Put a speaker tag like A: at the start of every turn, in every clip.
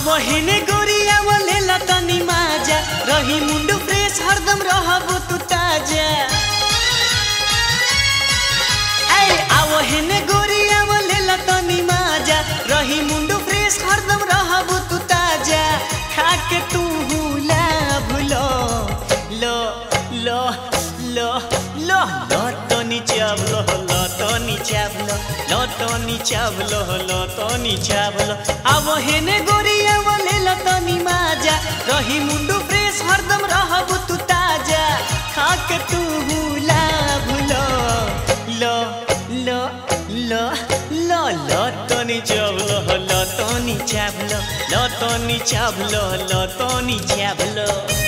A: हेने गोरिया वो लेला तनी माजा रही मुंडू फ्रेश हरदम रहबो तू ताजा ऐ आवो हेने गोरिया वो लेला तनी माजा रही मुंडू फ्रेश हरदम रहबो तू ताजा खा के तू हुला भुलो लो लो लो लो लो तनी चावलो लो तनी चावलो लो तनी चावलो लो तनी चावलो आवो हेने गोरिया वो लेला तनी माजा रही मुंडू फ्रेश हरदम रहबो तू ताजा खा के तू हुला भुलो लो लो लो लो लो तनी चावलो लो तनी चावलो लो तनी चावलो लो तनी चावलो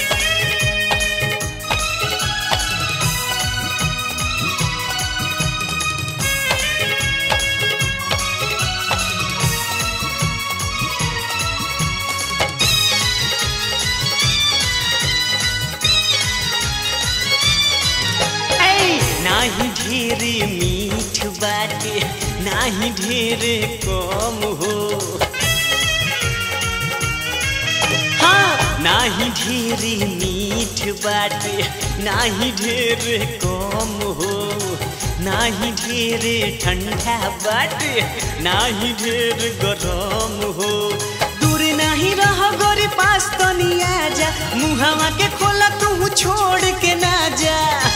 A: ऐ नाही ढेर मीठ बाटे नाही ढेर कम हो हाँ नाही ढेर मीठ बाटे नाही ढेर कम हो नाही ढेर ठंडा बाटे नाही ढेर गरम हो दूर नहीं रह गोरी पास तनी आजा मुहावा के खोला तू छोड़ के ना जा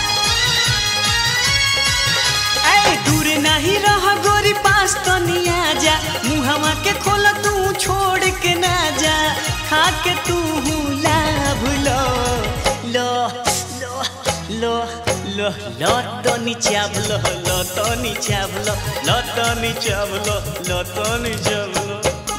A: ऐ दूर नहीं रह गोरी पास तनी आजा मुहावा के खोला तू छोड़ के ना जा खा के तू लाभ लो लो लो लो लो लो तनी चावलो लो तनी चावलो लो तनी चावलो लो तनी चावलो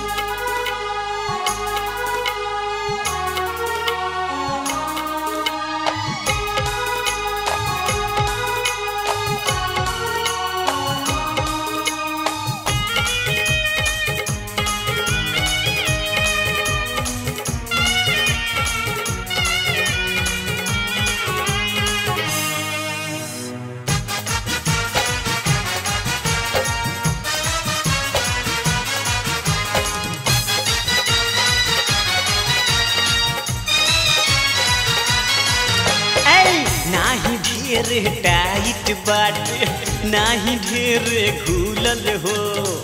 A: ऐ नाही ढेर टाइट बाटे नाही ढेर घूलल हो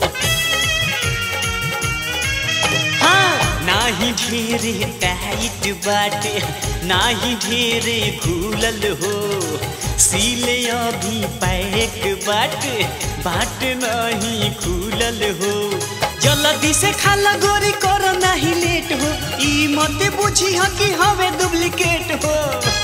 A: हाँ नाही ढेर टाइट बाटे नाही ढेर घूलल हो सीले अभी पैक बाटे बाट नहीं खुलल हो जल्दी से खाला गोरी कर नहीं लेट हो ई मत बुझी ह कि हवे डुप्लीकेट हो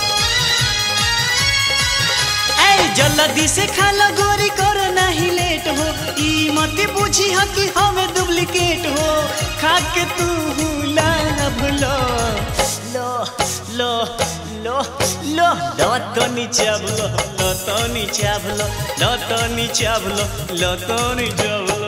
A: ऐ जल्दी से खाला गोरी कर नहीं लेट हो ई मत बुझी ह कि हमें डुप्लीकेट हो खा के तू हुला भुलो लो लो लो लो लो तनी चावलो लो तनी चावलो लो तनी चावलो लो तनी चावलो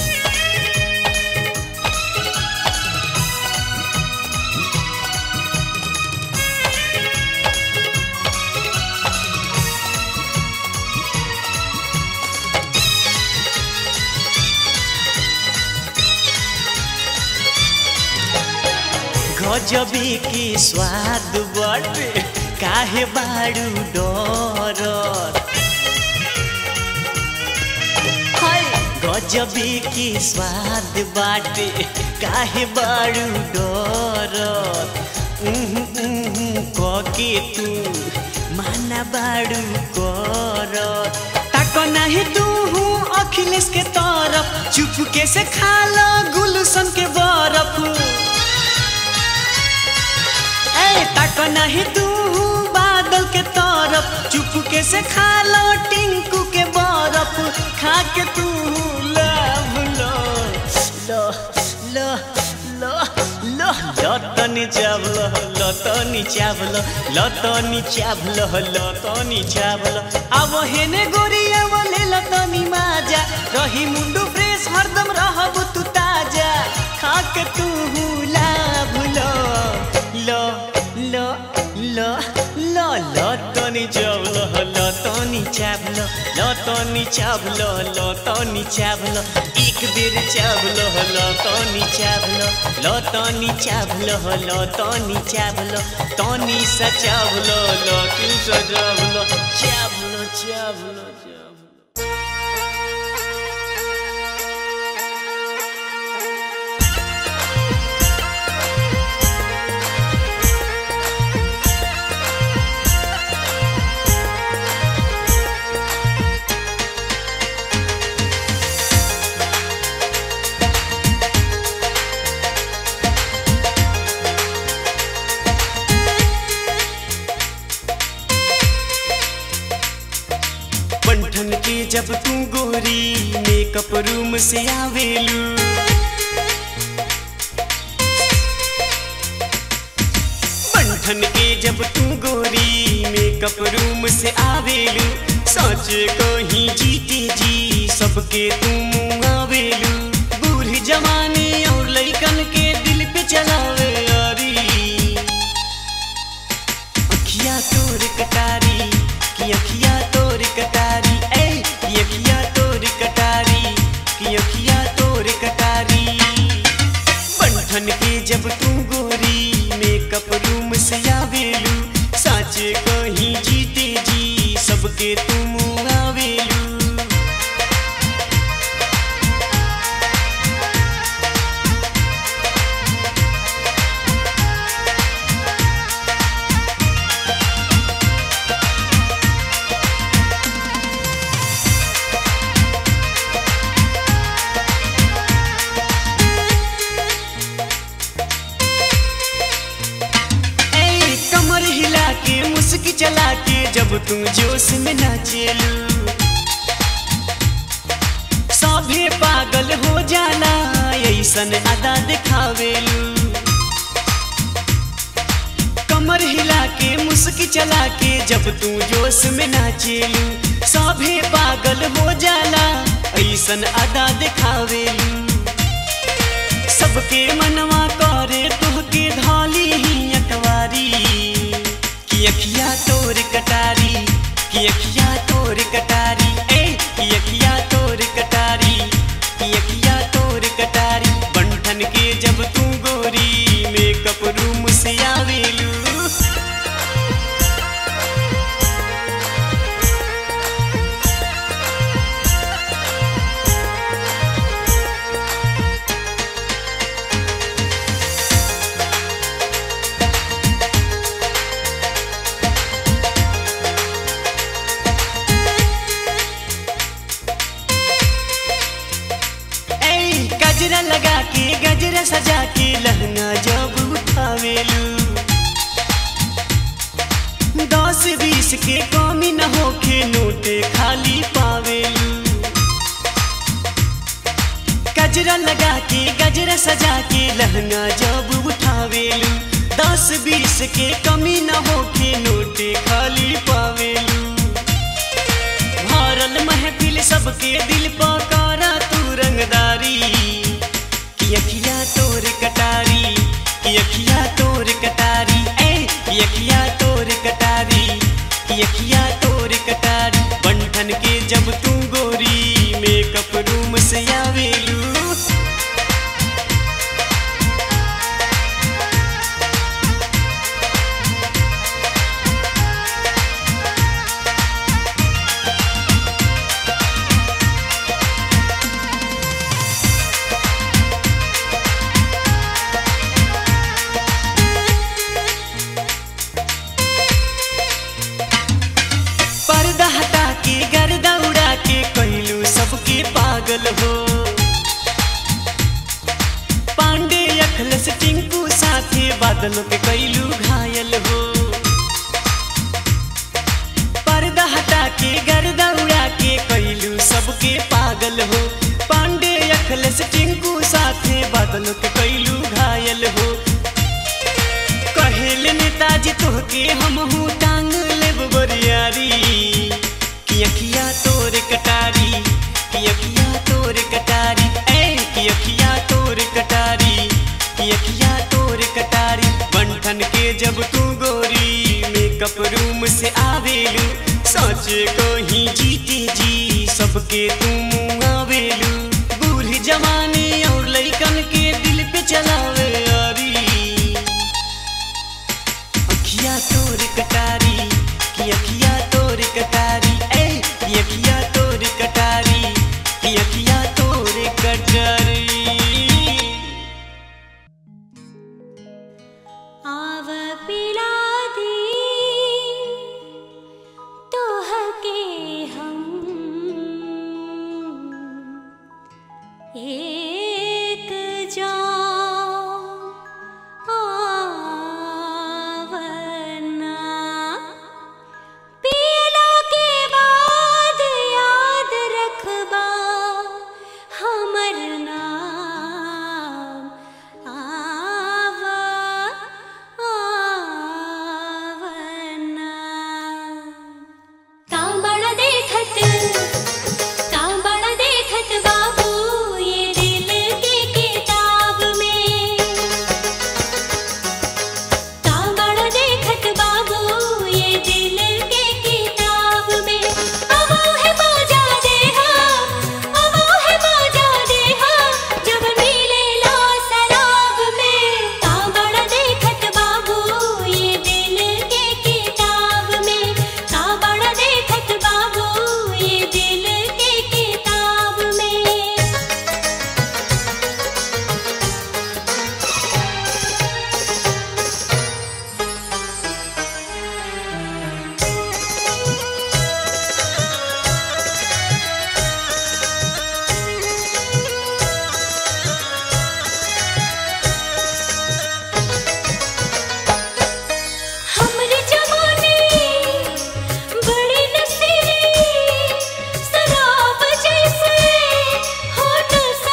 A: गजबी की स्वाद बाटे काहे बाड़ू डर हाय गजबी की स्वाद बाटे काहे बाड़ू डर उहु उहु कके तू माना बाड़ू कर ताको नाही तू हूँ अखिलेश के तरफ चुपके से खा लो गुलशन के बरफ ऐ तक नहीं तू बादल के तरफ चुपके से खा लो टिंकू के बरफ खा के तू लव लो लो लो लो लो लतनी चावलो लतनी चावलो लतनी चावलो लतनी चावलो अब हेने गोरिया बोले लतनी माजा रही मुंडू फ्रेश हरदम रहबू तू ताजा खा के तू लाभ लो लो लो लो लो लो तनी चावलो लो लतनी चावलो लतनी चावलो लतनी चावलो एक बेर चावलो लतनी चावलो लतनी चावलो लतनी चावलो तनी सा चावलो लतू सा चावलो चावलो चावलो चावलो बंठन के जब तू गोरी मेकअप रूम से आवेलू बंठन के जब तू गोरी मेकअप रूम से आवेलू सोच कहीं जीते जी सबके तू मुँह आवेलू बूढ़ी जमाने और लइकन के दिल पे चलावे यारी अखिया तोर कटारी की अखिया तोर कटारी ए की अखिया तोर कटारी की अखिया तोर कटारी बंधन के जब तू गोरी मेकअप रूम से आवेलू साचे कहीं जीते जी सबके तू मुँह आवेलू ए, कमर हिला के मुस्की चला के जब तुम जोश में नाचेलू सभे पागल हो जाला ऐसन अदा दिखावेलू कमर हिला के मुस्की चला के जब तू जोश में नाचेलू सभे पागल हो जाला ऐसन अदा दिखावेलू सबके मनवा करे तुहके धाली ही अकवारी कि अखिया तोर कटारी कि अखिया तोर कटारी ए कि अखिया तोर कटारी कि अखिया तोर कटारी बंठन के जब तू गोरी मेकअप रूम से आवेलू ए गजरा लगा के गजरा सजा के लहंगा जब उठावेलू दस बीस के कमी न होके नोटे खाली पावेलू गजरा लगा के गजरा सजा के लहंगा जब उठावेलू दस बीस के कमी न होके नोटे खाली पावेलू भरल महफिल सबके दिल पकारा तू रंगदारी कि अखिया तोर कटारी कि अखिया तोर कटारी ए कि अखिया तोर कटारी कि अखिया तोर कटारी बंठन के जब तू गोरी मेकअप रूम से आवेलू पर्दा हटा के गर्दा उड़ा के कहलू सबके पागल हो पांडे अखलस टिंकू साथे बादलों के कैलू घायल हो पर्दा हटा के गर्दा उड़ा के कैलू सबके पागल हो पांडे अखलस टिंकू साथे बादलों के कैलू घायल हो कहेल नेताजी तोहके हमहू टांग लेब बरियारी कि अखिया तोर कटारी कि अखिया तोर कटारी ए कि अखिया तोर कटारी कि अखिया तोर कटारी बंठन के जब तू गोरी मेकअप रूम से आवेलू साचे कहीं जीते जी सबके तुम आवेलू बूढ़ जमाने और लइकन के दिल पे चलावे अरी अखिया तोर कटारी कि अखिया तोर कटारी ए कि अखिया तोर कटारी कि अखिया तोर कटारी
B: आव पिला दी तोहके हम एक जाम आवना पियला के बाद याद रखबा हमर नाम आवा आवना कांबड़ देखत कांबड़ देखत बाबू ये दिल के किताब में कांबड़ देखत बाबू ये दिल के किताब में अबो है बाजा देहा अबो है बाजा देहा जब मिले ला सराब में कांबड़ देखत बाबू ये दिल के किताब में कांबड़ देखत बाबू ये दिल के किताब में हमरे जवानी बड़ी नसीली शराब जैसे होठ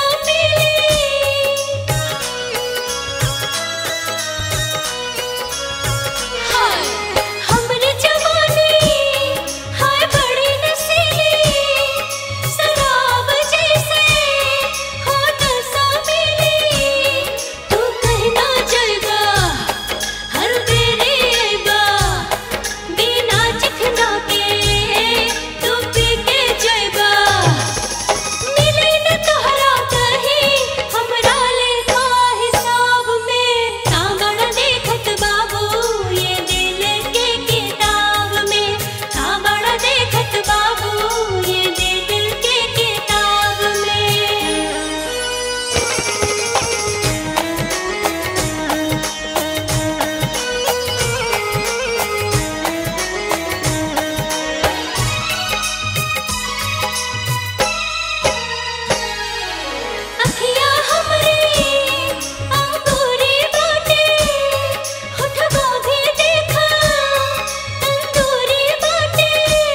B: संभली हाय हमरे जवानी हाय बड़ी नसीली शराब जैसे होठ संभली तू कहना जाएगा हर बेरे आइबा बिना चिखना के तू पी के जाइबा मिले न तोहरा कहीं हमरा लेखा हिसाब में कांगड़ देखत बाबू ये दिल के किताब में कांगड़ देखत बाबू ये दिल के किताब में अखिया हमरे अंगूरी बाटे होठवा भी देखा तंदूरी बाटे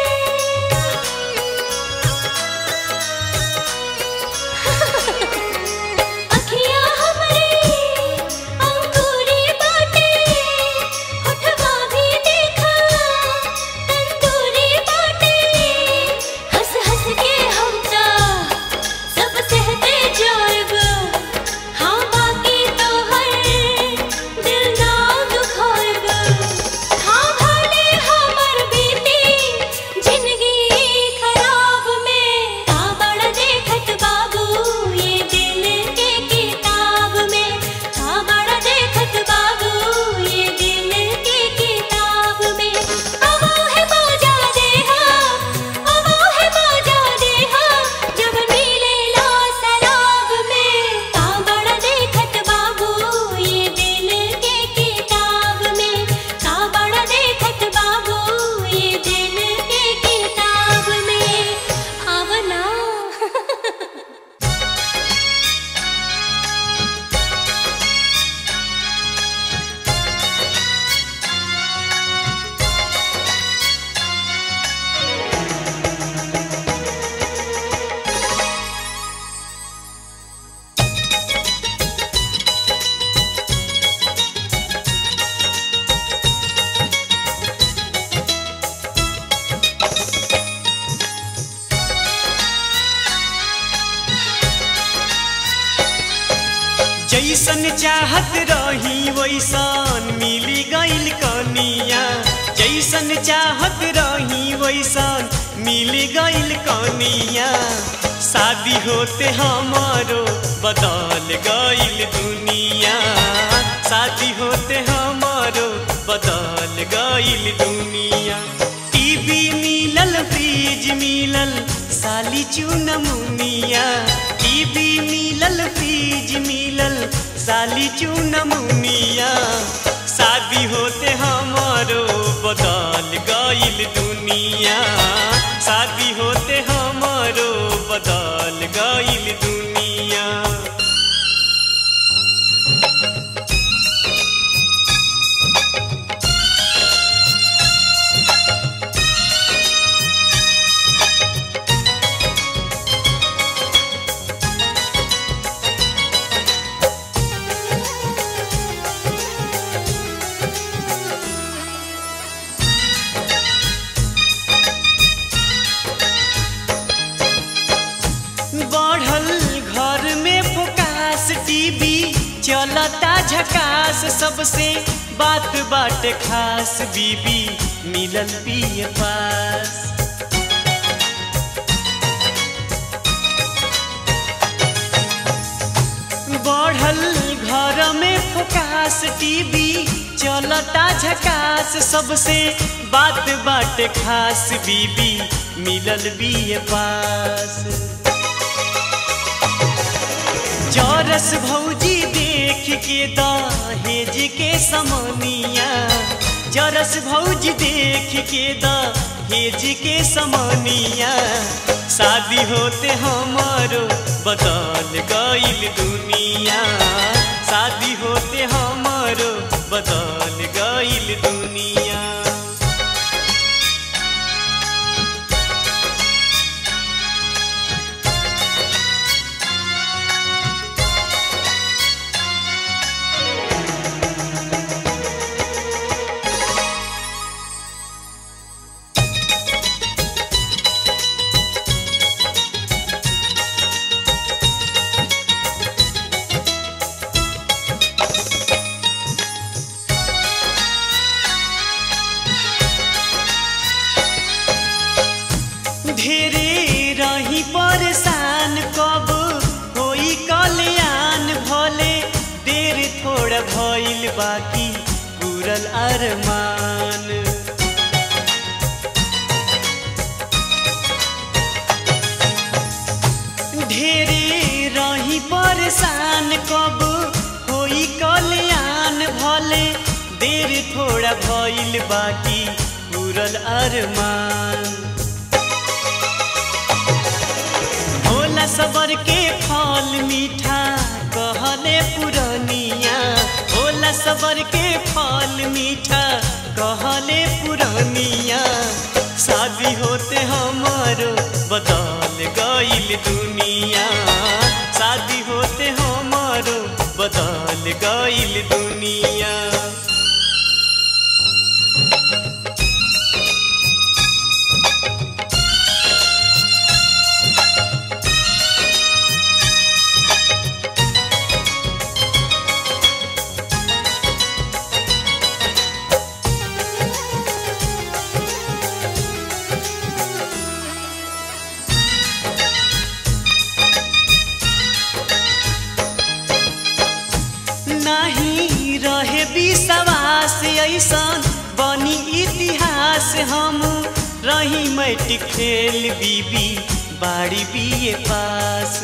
B: अखिया हमरे अंगूरी बाटे होठवा भी देखा तंदूरी बाटे हंस हंस के हम ता सब सहते जाएब हाँ बाकी तो हर दिल ना दुखाएब हाँ भले हमर बीती जिंदगी खराब में हाँ बड़ देखत बाबू ये दिल के किताब में हाँ बड़ देखत बाबू ये दिल के किताब में अबो है बाजा देहा अबो है बाजा देहा जब मिले ला सराब में कांबड़ देखत बाबू ये दिल के किताब में कांबड़ देखत बाबू ये दिल के किताब में आवना
A: जैसन चाहत रही वैसन मिली गइल कनिया जैसन चाहत रही ऐसन मिल गइल कनिया शादी होते हमारो बदल गइल दुनिया शादी होते हमारो बदल गइल दुनिया टीवी मिलल फ्रिज मिलल साली चुनमुनिया टीवी मिलल फ्रिज मिलल साली चुनमुनिया शादी होते हमारो बदल गइल दुनिया शादी होते हमारो बदल गइल दुनिया बढ़ल घर में फोकास टीवी चलता झकास सबसे बात बाट खास बीबी मिलल पिए पास बढ़ल घर में फोकास टीवी चलता झकास सबसे बात बाट खास बीबी मिलल बिए पास चौरस भौजी देख के दहेज के समनिया चौरस भौजी देख के दहेज के समनिया शादी होते हमारो बदल गइल दुनिया शादी होते हमारो बदल गइल दुनिया ढेरे रही परेशान कब होई कल्याण भले देर थोड़ा भइल बाकी पूरल अरमान ढेरे रही परेशान कब होई कल्याण भले देर थोड़ा भइल बाकी पूरल अरमान भोला सबर के फल मीठा कहले पुरनिया भोला सबर के फल मीठा कहले पुरनिया शादी होते हमारो बदल गइल दुनिया शादी होते हमारो बदल गइल दुनिया नहीं रहे विश्वास ऐसन बनी इतिहास हम रही मैट्रिक फेल बीबी बाड़ी बीए पास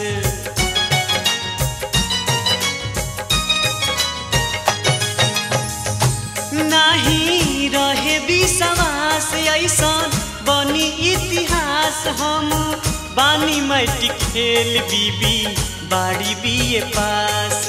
A: नहीं रहे विश्वास ऐसन बनी इतिहास हम बानी मैट्रिक फेल बीबी बाड़ी बीए पास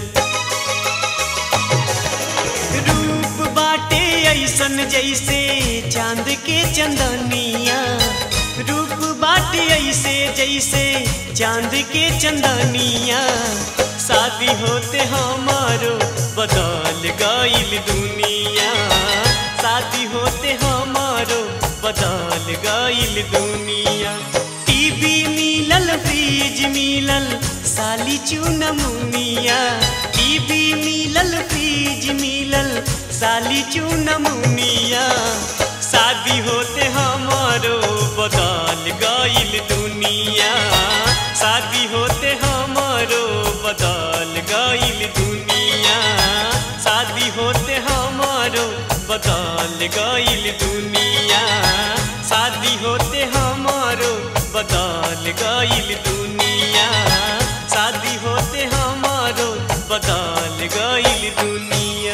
A: रूप बाटे ऐसन जैसे चांद के चंदनिया रूप बाटे ऐसे जैसे चांद के चंदनिया शादी होते हमारो बदल गइल दुनिया शादी होते हमारो बदल गइल दुनिया टीवी मिलल फ्रिज मिलल साली चुनमुनिया टीवी मिलल फ्रिज मिलल साली चुनमुनिया शादी होते हमारो बदल गईल दुनिया शादी होते हमारो बदल गईल दुनिया शादी होते हमारो बदल गईल दुनिया शादी होते हमारो बदल गईल दुनिया शादी होते हमारो बदल गईल दुनिया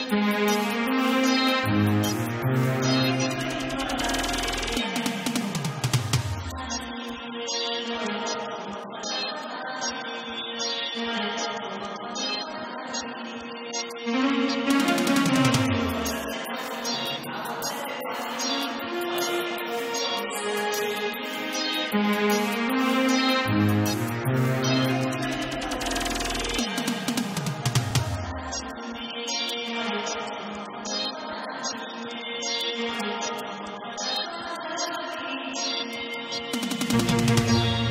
B: Thank